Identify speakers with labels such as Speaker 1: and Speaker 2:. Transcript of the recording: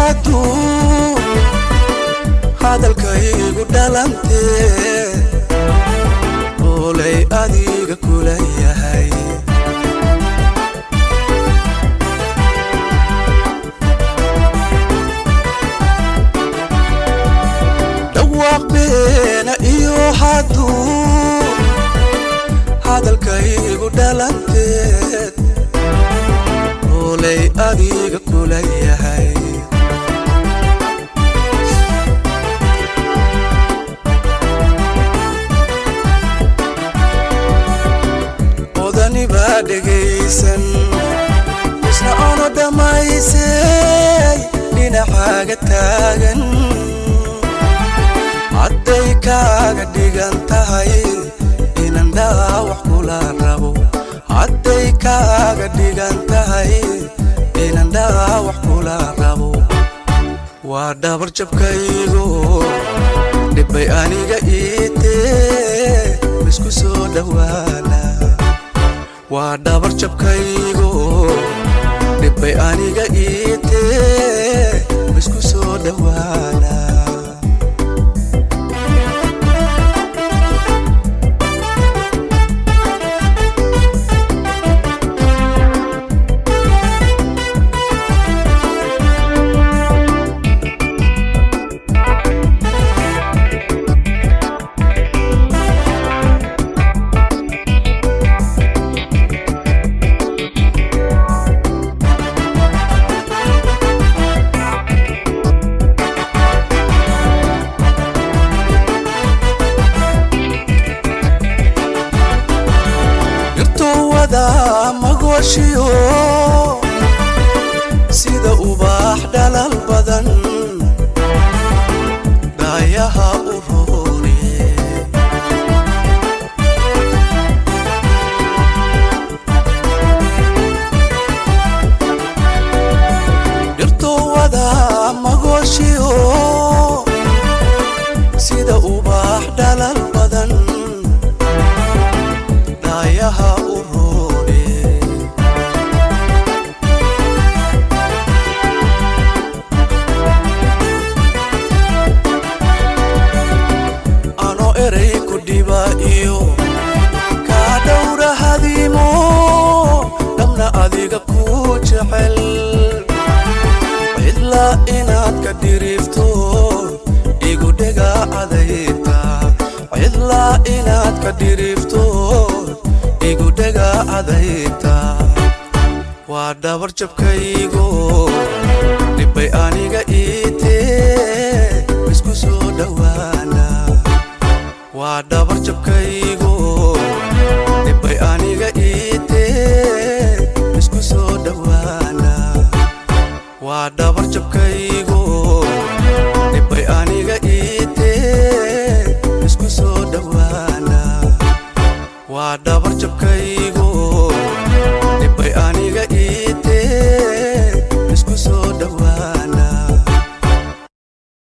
Speaker 1: hadduu hadalkaygu dhalantee oolay adiga kula yahay dhawaaq beena iyo hadduu hadalkaygu dhalanteed oolay adiga kula yahay odani baa dhegaysan isna ono dhammaysay dhinacaaga taagan hadday kaaga dhigan tahay inan dhaawac kula rabo hadday kaaga dhigan tahay inan dhaawac kula rabo waa dhabar jabkaygo dhibbay aniga iitee isku soo dhowaana waa dhabar jabkaygo dhibbay aniga iitee isku soo dhowaana irtowada magooshiyo sida ubaax dhalal badan dhaayaha u roone irtowada magooshiyo sida ubaax dhalal badan dhaayaha u roone ano eray ku dhiba iyo kaa dhowra hadiimo dhabna adiga ku jecel cidla inaad ka dhiriifto igu dhega adayta cidla inaad ka dhiriifto igu dhega adayta waa dhabar jabkaygo dhibbay aniga iitee isku soo dhowaana waa dhabar jabkaygo